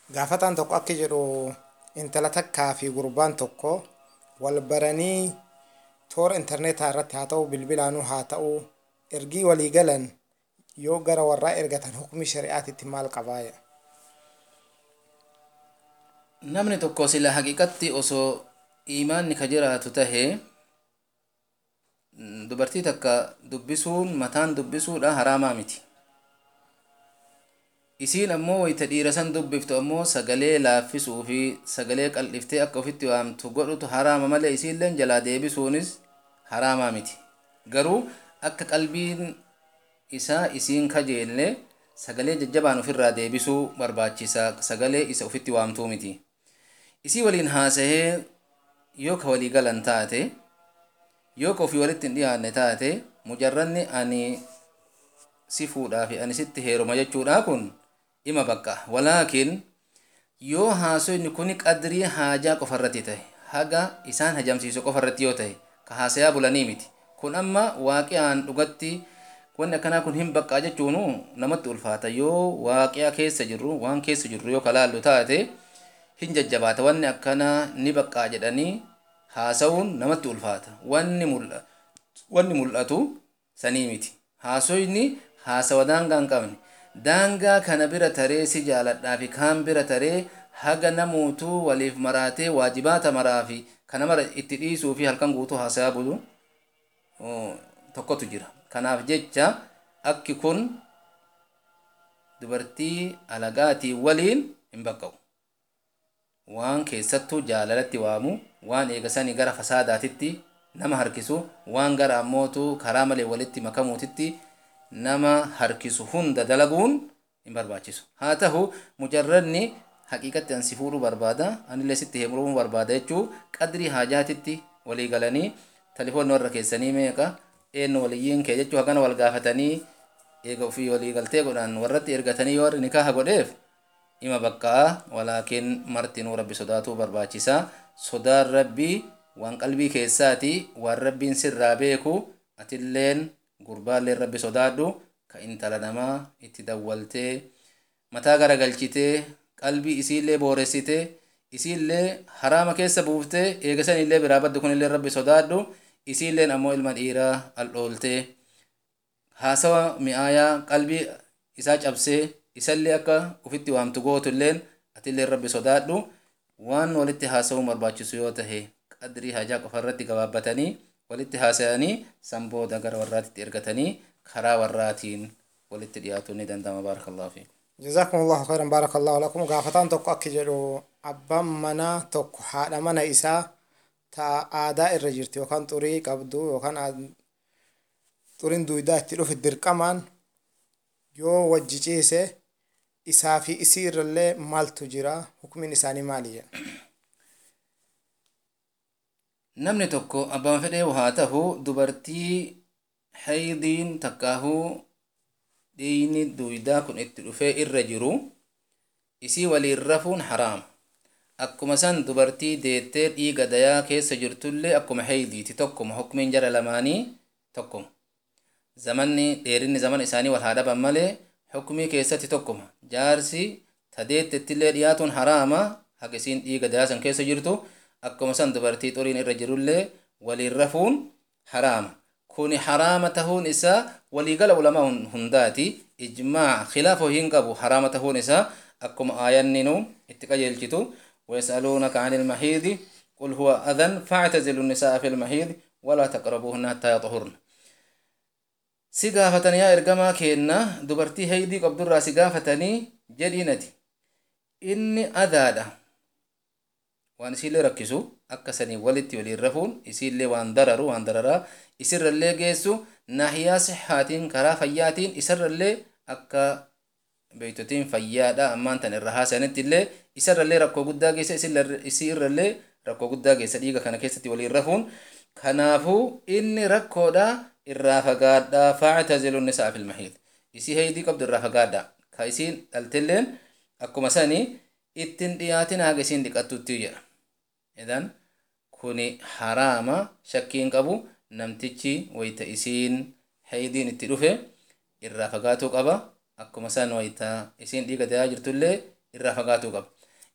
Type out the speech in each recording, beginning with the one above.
Gaafataan tokko akka jedhu intala takkaa fi gurbaan tokko wal baranii toora intarneetaa irratti haa ta'u bilbilaanuu haa ta'u ergii walii galan yoo gara warraa ergatan hukmi shari'aatitti maal qabaaya? Namni tokko sila haqiqatti osoo imaanni ka jiraatu tahee dubartii takka dubbisuun mataan dubbisuudha haraamaa miti. Isiin ammoo wayita dhiira san dubbiftu ammoo sagalee laaffisuu fi sagalee qal'iftee akka ofitti waamtu godhutu haraama malee isiilleen jalaa deebisuunis haraamaa miti. Garuu akka qalbiin isaa isiin kajeelle sagalee jajjabaan ofirraa deebisuu barbaachisa sagalee isa ofitti waamtuu miti. Isii waliin haasahee yoo ka walii galan taate yoo ka ofii walitti hin dhiyaanne taate mujarranni ani si fuudhaa fi ani sitti heeruma jechuudha kun ima bakka walaakin yoo haasoyni kuni qadrii haajaa qofarratti ta'e haga isaan hajamsiisu qofarratti yoo ta'e ka haasayaa bulanii miti kun amma waaqi'aan dhugatti wanni akkanaa kun hin baqqaa jechuunu namatti ulfaata yoo waaqi'a keessa jirru waan keessa jirru yoo kalaallu taate hin jajjabaata wanni akkanaa ni baqqaa jedhanii haasa'uun namatti ulfaata wanni mul'atu wanni mul'atu sanii miti haasoyni haasawa daangaa hin qabne daangaa kana bira taree si jaaladhaa fi kaan bira taree haga namuutuu waliif maraatee waajibaata maraa fi kana mara itti dhiisuu fi halkan guutuu haasayaa bulu tokkotu jira kanaaf jecha akki kun dubartii alagaatii waliin hin baqqa'u waan keessattuu jaalalatti waamu waan eegasanii gara fasaadaatitti nama harkisu waan gara ammootu karaa malee walitti makamuutitti nama harkisu hunda dalaguun hin barbaachisu haa ta'u mujarranni haqiiqatti ansi fuudhuu barbaada anillee sitti heerumuu barbaada jechuu qadrii haajaatitti walii galanii talifoonni warra keessanii meeqa eenyu waliyyiin kee jechuu hagana wal gaafatanii eega ofii walii galtee godhan warratti ergatanii yoo warri nikaaha godheef ima baqqaa walaakin martinuu rabbi sodaatuu barbaachisa sodaan rabbii waan qalbii keessaati waan rabbiin sirraa beeku atilleen gurbaalleen rabbi sodaadhu ka intala namaa itti dawwaltee mataa garagalchitee qalbii isiillee booressitee isiillee haraama keessa buuftee eegasanillee biraa baddu kunillee rabbi sodaadhu isiilleen ammoo ilma dhiiraa aldhooltee haasawa mi'aayaa qalbii isaa cabsee isallee akka ufitti waamtu gootulleen atillee rabbi sodaadhu waan walitti haasa'uu barbaachisu yoo tahe qadrii hajaa qofa irratti gabaabbatanii walitti haasa'anii san booda gara warraatitti ergatanii karaa warraatiin walitti dhiyaatuun ni danda'ama baarakallahu fi جزاكم الله خيرا بارك الله لكم غافتان توكو أكي جدو أبا منا توكو حادا منا إسا تا آداء الرجرت وكان طريق أبدو وكان طرين دويدا تلو في الدرقمان يو وجيجيسي إسا في إسير اللي مال تجرا حكم نساني مالية namni tokko abbaan fedhee haa tahu dubartii haydiin takkaahuu dhiigni duydaa kun itti dhufee irra jiru isii waliin rafuun haraama akkuma san dubartii deettee dhiiga dayaa keessa jirtullee akkuma haydiiti tokkuma hukmiin jara lamaanii tokkuma zamanni dheerinni zaman isaanii wal haa dhaban malee hukmii keessatti tokkuma jaarsi tadeettettillee dhiyaatuun haraama haga isiin dhiiga dayaa san keessa jirtu akkuma san dubartii xuriin irra jirullee waliin rafuun haraama kuni haraama tahuun isaa waliigala ulamaa hundaati ijmaa khilaafa hin qabu haraama tahuun isaa akkuma aayanninu itti qajeelchitu ويسألونك عن المحيض قل هو أذن فاعتزلوا النساء في المحيض ولا تقربوهن حتى يطهرن سيغافتني يا إرقما كينا دبرتي هيدي قبدر سيغافتني جدينتي إني أذادا waan isiillee rakkisu akka sanii walitti waliin rafuun isiillee waan dararu waan dararaa isirrallee geessu naahiyaa sixaatiin karaa fayyaatiin isarrallee akka beeytotiin fayyaadha ammaan tan irra haasanitti illee isarrallee rakkoo guddaa geessa isii irrallee rakkoo guddaa geessa dhiiga kana keessatti waliin rafuun kanaafuu inni rakkoodha irraa fagaadha faactazilu nisaa fil mahiid isii heydii qabdu irraa fagaadha ka isiin dhaltilleen akkuma sanii ittin dhiyaatin haga isiin dhiqattutti jedha idan kuni haraama shakkiin qabu namtichi wayta isiin haydiin itti dhufe irraa fagaatuu qaba akkuma san wayta isiin dhiiga dayaa jirtullee irraa fagaatuu qaba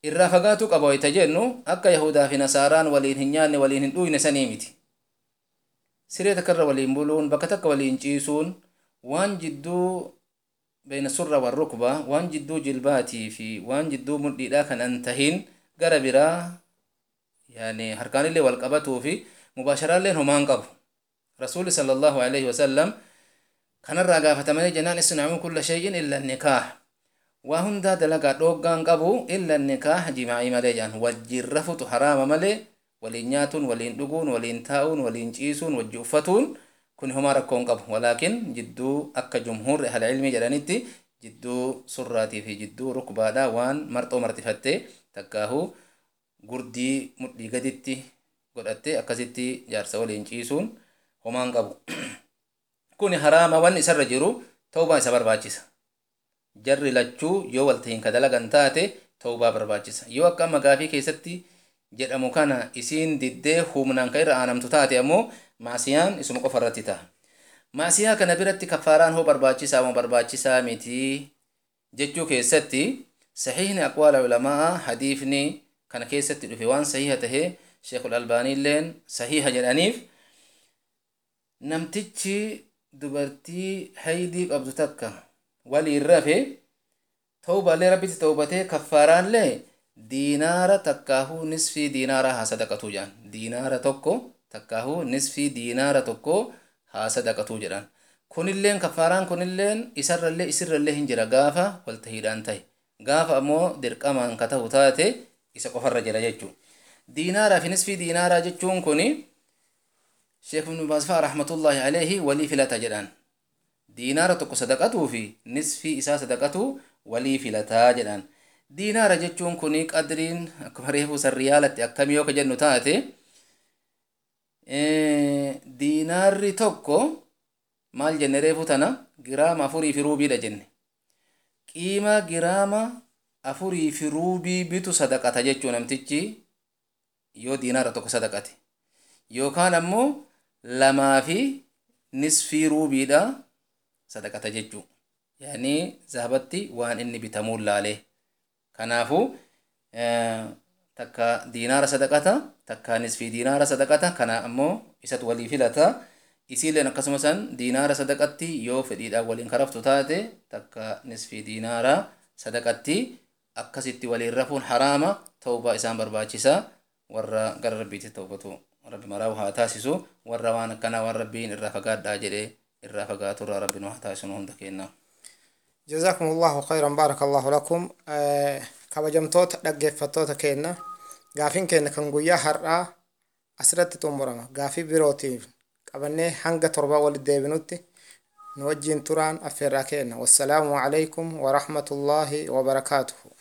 irraa fagaatuu qaba wayta jennu akka yahudaa fi nasaaraan waliin hin nyaanne waliin hin dhuyne sanii miti siree takkarra waliin buluun bakka takka waliin ciisuun waan jidduu beena surra wan rukba waan jidduu jilbaatii fi waan jidduu mudhiidhaa kan an tahin gara biraa yani harkaanillee wal qabatuu fi mubaasharaalleen homaan qabu rasuuli sala allahu alaihi wasallam kanarraa gaafatamanii jennaan isnacuu kulla shay'in illa nikaah waa hundaa dalagaa dhooggaan qabu illa nikaah jimaa'ii malee jedhan wajjin rafutu haraama malee waliin nyaatuun waliin dhuguun waliin taa'uun waliin ciisuun wajji uffatuun kun homaa rakkoon qabu walaakin jidduu akka jumhuurri ahla ilmii jedhanitti jidduu surraatii fi jidduu rukbaadha waan marxoo marxifattee takkaahu gurdii mudhii gaditti godhatte akkasitti jaarsa waliin ciisuun homaan qabu kun haraama wan isarra jiru ta'ubaa isa barbaachisa jarri lachuu yoo waltahiin ka dalagan taate ta'ubaa barbaachisa yoo akka amma gaafii keessatti jedhamu kana isiin diddee humnaan ka irra aanamtu taate ammoo maasiyaan isuma qofa irratti ta'a maasiyaa kana biratti kaffaaraan hoo barbaachisaa moo barbaachisaa miti jechuu keessatti sahiihni aqwaala ulamaa hadiifni kana keessatti dhufe waan sahiha tahee sheekul albaaniilleen sahiha jedhaniif namtichi dubartii haydii qabdu takka waliin rafe ta'ubaallee rabbitti ta'ubatee kaffaaraallee diinaara takkaahuu nisfii diinaara haa sadaqatuu jedhan diinaara tokko takkaahuu nisfii diinaara tokko haa sadaqatuu jedhan kunilleen kaffaaraan kunilleen isarrallee isirrallee hin jira gaafa waltahiidhaan ta'e gaafa ammoo dirqamaan ka ta'u taate isa qofarra jira jechuu diinaaraa fi nisfii diinaaraa jechuun kuni sheekh ibnu baasfaa rahmatullaahi alayhi walii filata jedhan diinaara tokko sadaqatuu fi nisfii isaa sadaqatu walii filataa jedhan diinaara jechuun kuni qadriin akkuma reefu san riyaalatti akkamii yoo ka jennu taate diinaarri tokko maal jenne reefu tana giraama afurii fi ruubiidha jenne qiima giraama afurii fi ruubii bitu sadaqata jechuu namtichi yoo diinaara tokko sadaqate yookaan ammoo lamaa fi nisfii ruubiidha sadaqata jechuu yaani zahabatti waan inni bitamuun laalee kanaafu takka diinaara sadaqata takka nisfii diinaara sadaqata kana ammoo isatu walii filata isiilleen akkasuma san diinaara sadaqatti yoo fedhiidhaan waliin karaftu taate takka nisfii diinaara sadaqatti akkasitti waliin rafuun haraama ta'ubaa isaan barbaachisa warra gara rabbiitti ta'ubatu rabbi maraa'u haa taasisu warra waan akkanaa waan rabbiin irraa fagaadhaa jedhee irraa fagaaturraa rabbiin haa taasisu hunda kennaa. جزاكم الله خيرا بارك الله لكم kabajamtoota dhaggeeffattoota keenna gaafiin keenya kan guyyaa har'aa asirratti xumurama gaafii birootiif qabannee hanga torba walitti deebinutti nu wajjiin turaan affeerraa keenna wassalaamu alaikum warahmatullaahi wabarakaatuhu